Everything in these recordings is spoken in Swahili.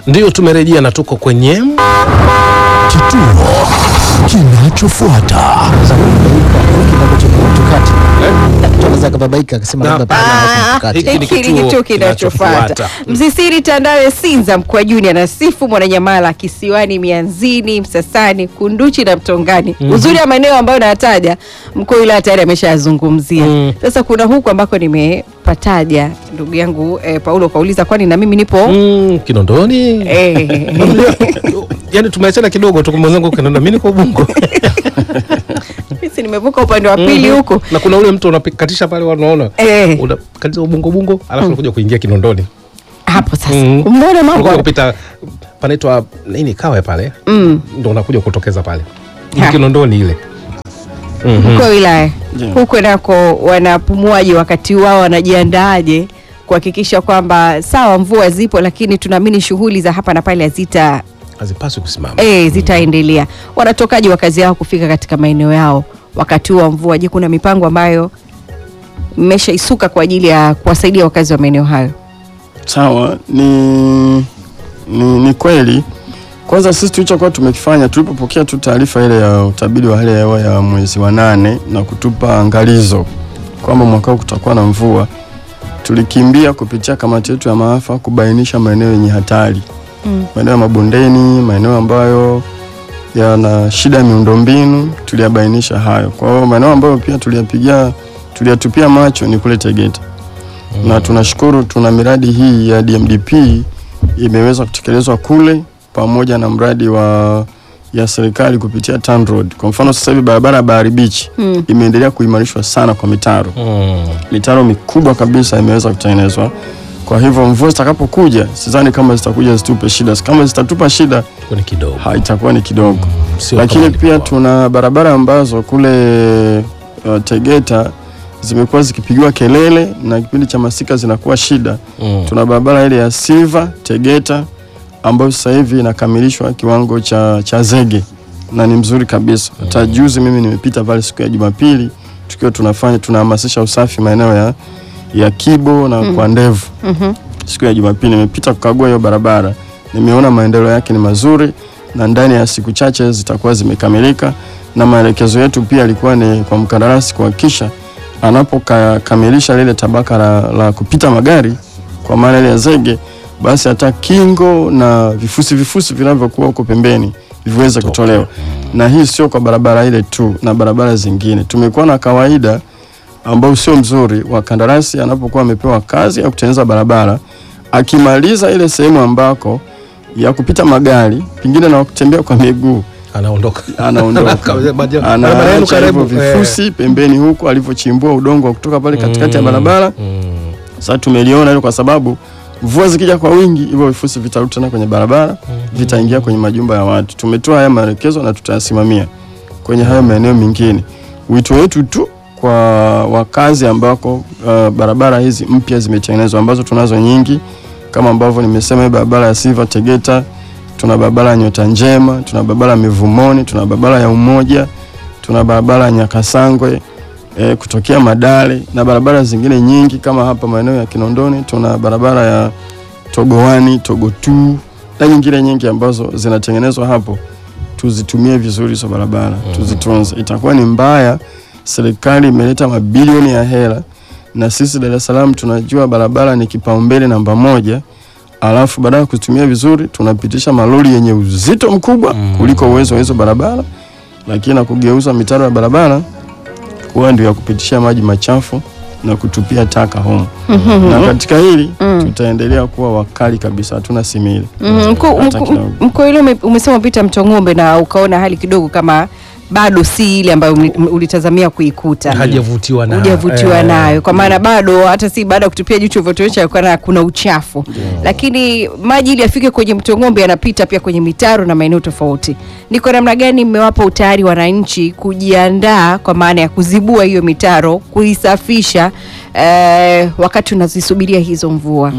Ndio tumerejea na tuko kwenye Kituo kinachofuata. Tunaweza kababaika akasema Na- labda pale hapo mtukati. Hiki ni Hiki ni kituo kituo kinachofuata. kinachofuata. Msisiri Tandawe Sinza Mkwajuni anasifu Mwananyamala Kisiwani Mianzini Msasani Kunduchi na Mtongani. Uzuri wa maeneo ambayo nayataja mkuu wa wilaya tayari ameshayazungumzia. Mm. Sasa kuna huku ambako nimepataja ndugu yangu eh, Paulo kauliza kwani na mimi nipo mm, Kinondoni eh, yani tumeachana kidogo tu kwa mwenzangu Kinondoni, mimi niko Ubungo Sisi nimevuka upande wa pili huko na kuna ule mtu unakatisha pale wanaona eh, unakatisha Ubungo Bungo alafu unakuja kuingia Kinondoni hapo sasa Mm. umeona unakuja mambo kupita panaitwa nini kawe pale mm. ndo unakuja kutokeza pale Ha. Kinondoni ile mkuu wa wilaya Ndiyo. huko nako wanapumuaje wakati wao wanajiandaaje kuhakikisha kwamba sawa mvua zipo lakini tunaamini shughuli za hapa na pale hazita hazipaswi kusimama e, zitaendelea wanatokaje wakazi yao kufika katika maeneo yao wakati huu wa mvua je kuna mipango ambayo mmeshaisuka kwa ajili ya kuwasaidia wakazi wa maeneo hayo Sawa, ni, ni, ni kweli. Kwanza sisi tulichokuwa tumekifanya tulipopokea tu taarifa ile ya utabiri wa hali ya hewa ya mwezi wa nane na kutupa angalizo kwamba mwaka huu kutakuwa na mvua, tulikimbia kupitia kamati yetu ya maafa kubainisha maeneo yenye hatari Mm. maeneo ya mabondeni, maeneo ambayo yana shida ya miundombinu, tuliyabainisha hayo. Kwa hiyo maeneo ambayo pia tuliyapigia tuliyatupia macho ni kule Tegeta na tunashukuru tuna miradi hii ya DMDP imeweza kutekelezwa kule pamoja na mradi wa ya serikali kupitia TANROADS. Kwa mfano sasa hivi barabara ya Bahari Beach Mm. imeendelea kuimarishwa sana kwa mitaro mm. mitaro mikubwa kabisa imeweza kutengenezwa. Kwa hivyo mvua zitakapokuja, sidhani kama zitakuja zitupe shida. Kama zitatupa shida, Kwa ni kidogo ha, itakuwa ni kidogo. Sio Lakini kama pia ilikuwa. tuna barabara ambazo kule uh, Tegeta zimekuwa zikipigiwa kelele na kipindi cha masika zinakuwa shida. mm. Tuna barabara ile ya Silva Tegeta ambayo sasa hivi inakamilishwa kiwango cha, cha zege na ni mzuri kabisa. Hata juzi mimi nimepita pale siku ya Jumapili tukiwa tunafanya tunahamasisha usafi maeneo ya, ya Kibo na kwa ndevu Mhm. siku ya Jumapili nimepita kukagua hiyo barabara, nimeona maendeleo yake ni mazuri na ndani ya siku chache zitakuwa zimekamilika, na maelekezo yetu pia yalikuwa ni kwa mkandarasi kuhakikisha anapokamilisha lile tabaka la, la kupita magari kwa maana ile ya zege, basi hata kingo na vifusi vifusi vinavyokuwa huko pembeni viweze kutolewa, na hii sio kwa barabara ile tu, na barabara zingine. Tumekuwa na kawaida ambao sio mzuri wa kandarasi anapokuwa amepewa kazi ya kutengeneza barabara, akimaliza ile sehemu ambako ya kupita magari pengine na kutembea kwa miguu anaondoka anaondoka Barabara yenu anaacha hivyo karibu, vifusi pembeni huko alivyochimbua udongo wa kutoka pale katikati ya Mm, barabara. mm. Sasa tumeliona hilo kwa sababu mvua zikija kwa wingi, hivyo vifusi vitarudi tena kwenye barabara, vitaingia kwenye majumba ya watu. Tumetoa haya maelekezo na tutayasimamia kwenye hayo maeneo mengine. Wito wetu tu kwa wakazi ambako uh, barabara hizi mpya zimetengenezwa ambazo tunazo nyingi kama ambavyo nimesema, hii barabara ya Silva Tegeta, tuna barabara ya Nyota Njema, tuna barabara ya Mivumoni, tuna barabara ya Umoja, tuna barabara ya Nyakasangwe e, kutokea Madale na barabara zingine nyingi kama hapa maeneo ya Kinondoni tuna barabara ya Togowani, Togotu na nyingine nyingi ambazo zinatengenezwa hapo. Tuzitumie vizuri hizo barabara, tuzitunze. Itakuwa ni mbaya serikali imeleta mabilioni ya hela na sisi Dar es Salaam tunajua barabara ni kipaumbele namba moja, alafu baada ya kuzitumia vizuri tunapitisha malori yenye uzito mkubwa kuliko uwezo wa hizo barabara, lakini na kugeuza mitaro ya barabara kuwa ndio ya kupitishia maji machafu na kutupia taka humo. Na katika hili tutaendelea kuwa wakali kabisa, hatuna simili. Mhm, mkuu- Hata mkuu- kidogo. Mkuu ile ume- umesema pita mto ng'ombe na ukaona hali kidogo kama bado si ile ambayo uli- ulitazamia kuikuta hajavutiwa na hujavutiwa eh, nayo kwa maana bado hata si baada ya kutupia jicho ulivyotuonyesha kuna, kuna uchafu lakini maji ili yafike kwenye mto ng'ombe yanapita pia kwenye mitaro na maeneo tofauti ni kwa namna gani mmewapa utayari wananchi kujiandaa kwa maana ya kuzibua hiyo mitaro kuisafisha eh, wakati unazisubiria hizo mvua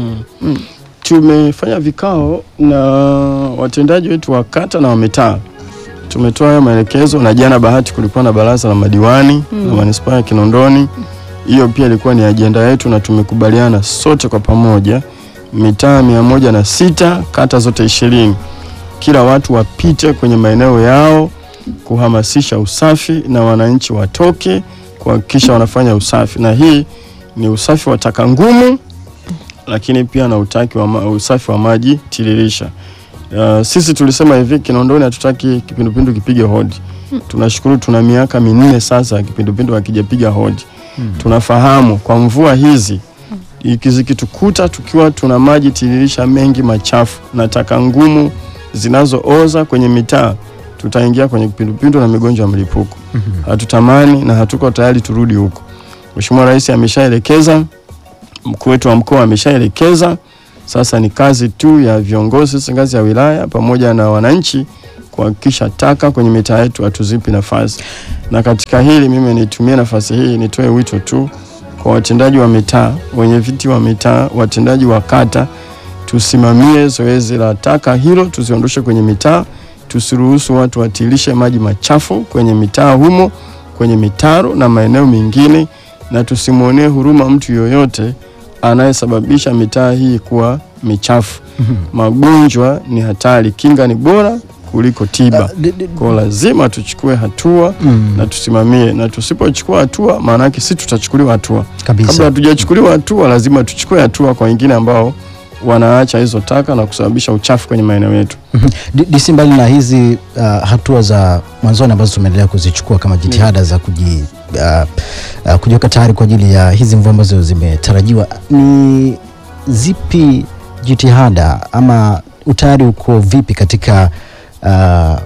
Tumefanya vikao na watendaji wetu wa kata na wa mitaa, tumetoa hayo maelekezo, na jana bahati kulikuwa na baraza la madiwani la manispaa ya Kinondoni. Hiyo pia ilikuwa ni ajenda yetu, na tumekubaliana sote kwa pamoja mitaa mia moja na sita kata zote ishirini kila watu wapite kwenye maeneo yao kuhamasisha usafi na wananchi watoke kuhakikisha wanafanya usafi, na hii ni usafi wa taka ngumu, lakini pia na utaki wa ma, usafi wa maji tiririsha. Uh, sisi tulisema hivi Kinondoni hatutaki kipindupindu kipige hodi. Tunashukuru tuna miaka minne sasa kipindupindu hakijapiga hodi. Tunafahamu kwa mvua hizi iki- zikitukuta tukiwa tuna maji tiririsha mengi machafu na taka ngumu zinazooza kwenye mitaa, tutaingia kwenye kipindupindu na migonjwa ya mlipuko. Hatutamani na hatuko tayari turudi huko. Mheshimiwa Rais ameshaelekeza, mkuu wetu wa mkoa ameshaelekeza. Sasa ni kazi tu ya viongozi sasa ngazi ya wilaya pamoja na wananchi kuhakikisha taka kwenye mitaa yetu hatuzipi nafasi. Na katika hili mimi nitumie nafasi hii nitoe wito tu kwa watendaji wa mitaa, wenye viti wa mitaa, watendaji wa kata, tusimamie zoezi la taka hilo, tuziondoshe kwenye mitaa, tusiruhusu watu watilishe maji machafu kwenye mitaa humo, kwenye mitaro na maeneo mengine, na tusimwonee huruma mtu yoyote anayesababisha mitaa hii kuwa michafu. Magonjwa ni hatari, kinga ni bora kuliko tiba. D- d- Kwa lazima tuchukue hatua na tusimamie, na tusipochukua hatua, maana yake si tutachukuliwa hatua. Kabla kabisa. hatujachukuliwa hatua, lazima tuchukue hatua kwa wengine ambao wanaacha hizo taka na kusababisha uchafu kwenye maeneo yetu. D- DC, mbali na hizi uh, hatua za mwanzoni ambazo tumeendelea kuzichukua kama jitihada za kuji, uh, uh, kujiweka tayari kwa ajili ya hizi mvua ambazo zimetarajiwa, ni zipi jitihada ama utayari uko vipi katika uh,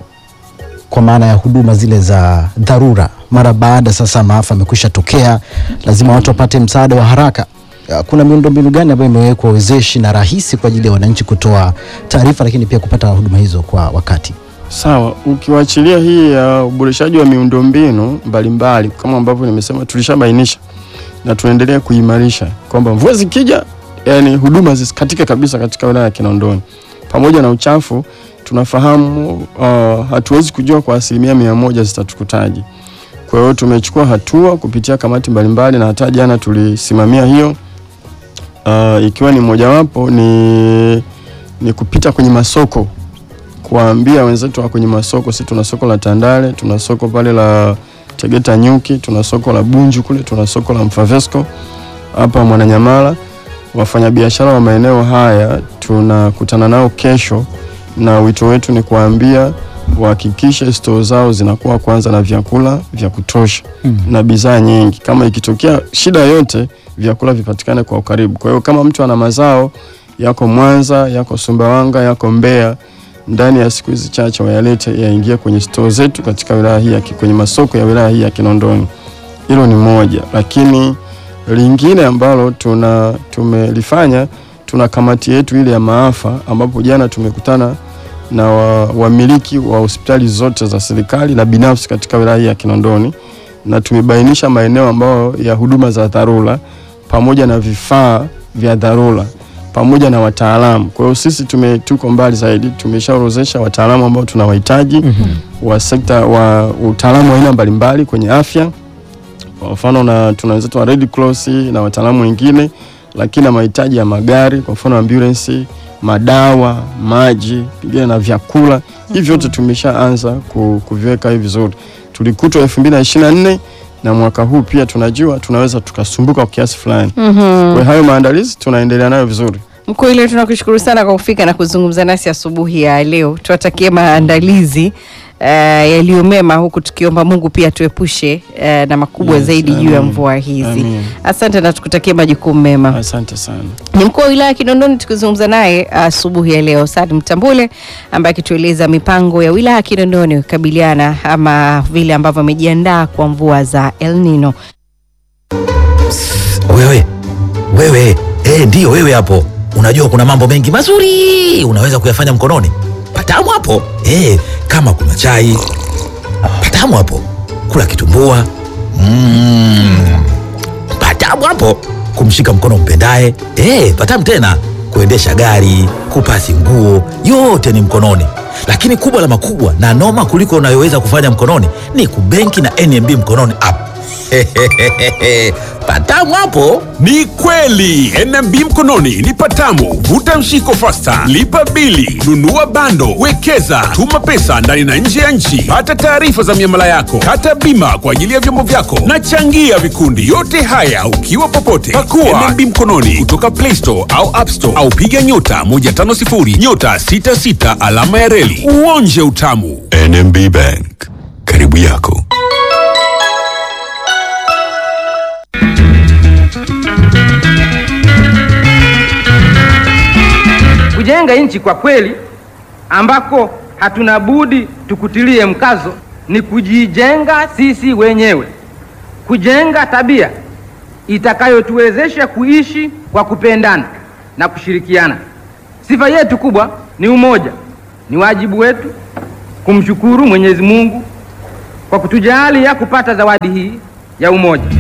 kwa maana ya huduma zile za dharura mara baada sasa maafa amekwisha tokea, lazima watu wapate msaada wa haraka. Uh, Kuna miundombinu gani ambayo imewekwa wezeshi na rahisi kwa ajili ya wananchi kutoa taarifa, lakini pia kupata huduma hizo kwa wakati? Sawa, ukiwachilia hii ya uboreshaji wa miundombinu mbalimbali kama ambavyo nimesema, tulishabainisha na tunaendelea kuimarisha kwamba mvua zikija, yani huduma zisikatike kabisa katika wilaya ya Kinondoni. Pamoja na uchafu, tunafahamu uh, hatuwezi kujua kwa asilimia mia moja zitatukutaji. Kwa hiyo tumechukua hatua kupitia kamati mbalimbali na hata jana tulisimamia hiyo uh, ikiwa ni mojawapo ni, ni kupita kwenye masoko kuwaambia wenzetu wa kwenye masoko. Sisi tuna soko la Tandale, tuna soko pale la Tegeta Nyuki, tuna soko la Bunju kule, tuna soko la Mfavesco hapa Mwananyamala. Wafanyabiashara wa maeneo haya tunakutana nao kesho, na wito wetu ni kuwaambia wahakikishe stoo zao zinakuwa kwanza na vyakula vya kutosha na bidhaa nyingi. Kama ikitokea shida yote, vyakula vipatikane kwa ukaribu. Kwa hiyo kama mtu ana mazao yako Mwanza, yako Sumbawanga, yako Mbeya, ndani ya siku hizi chache wayalete yaingie kwenye stoo zetu katika wilaya hii ya Ki- kwenye masoko ya wilaya hii ya Kinondoni. Hilo ni moja, lakini lingine ambalo tuna tumelifanya, tuna kamati yetu ile ya maafa, ambapo jana tumekutana na wa- wamiliki wa, hospitali zote za serikali na binafsi katika wilaya hii ya Kinondoni, na tumebainisha maeneo ambayo ya huduma za dharura pamoja na vifaa vya dharura pamoja na wataalamu. Kwa hiyo sisi tume, tuko mbali zaidi, tumeshaorozesha wataalamu ambao tunawahitaji wa sekta wa utaalamu wa aina mbalimbali kwenye afya, kwa mfano na tuna wenzetu wa Red Cross na wataalamu wengine, lakini na mahitaji ya magari, kwa mfano ambulance, madawa, maji, pengine na vyakula. Hivi vyote tumeshaanza ku- kuviweka hivi vizuri. Tulikutwa 2024 na mwaka huu pia tunajua tunaweza tukasumbuka kwa kiasi fulani. Kwa hiyo hayo maandalizi tunaendelea nayo vizuri. Mkuu ile tunakushukuru sana kwa kufika na kuzungumza nasi asubuhi ya leo. Tuwatakie maandalizi uh, yaliyo mema, huku tukiomba Mungu pia tuepushe uh, na makubwa Yes, zaidi juu ya amin. mvua hizi. Amin. Asante na tukutakie majukumu mema. Asante sana. Ni mkuu wa wilaya ya Kinondoni tukizungumza naye asubuhi ya leo, Saad Mtambule ambaye akitueleza mipango ya wilaya ya Kinondoni kukabiliana ama vile ambavyo amejiandaa kwa mvua za El Nino. Wewe wewe, eh, ndiyo wewe hapo. Unajua kuna mambo mengi mazuri unaweza kuyafanya mkononi. Patamu hapo eh, kama kuna chai patamu hapo, kula kitumbua mm, patamu hapo, kumshika mkono mpendaye eh, patamu tena, kuendesha gari, kupasi nguo, yote ni mkononi. Lakini kubwa la makubwa na noma kuliko unayoweza kufanya mkononi ni kubenki na NMB mkononi app. patamu hapo. Ni kweli NMB mkononi ni patamu. Vuta mshiko fasta, lipa bili, nunua bando, wekeza, tuma pesa ndani na nje ya nchi, pata taarifa za miamala yako, kata bima kwa ajili ya vyombo vyako na changia vikundi. Yote haya ukiwa popote. Pakua NMB mkononi kutoka Play Store au App Store au piga nyota 150 nyota 66 alama ya reli uonje utamu. NMB Bank, karibu yako. Kujenga nchi kwa kweli, ambako hatuna budi tukutilie mkazo, ni kujijenga sisi wenyewe, kujenga tabia itakayotuwezesha kuishi kwa kupendana na kushirikiana. Sifa yetu kubwa ni umoja. Ni wajibu wetu kumshukuru Mwenyezi Mungu kwa kutujalia kupata zawadi hii ya umoja.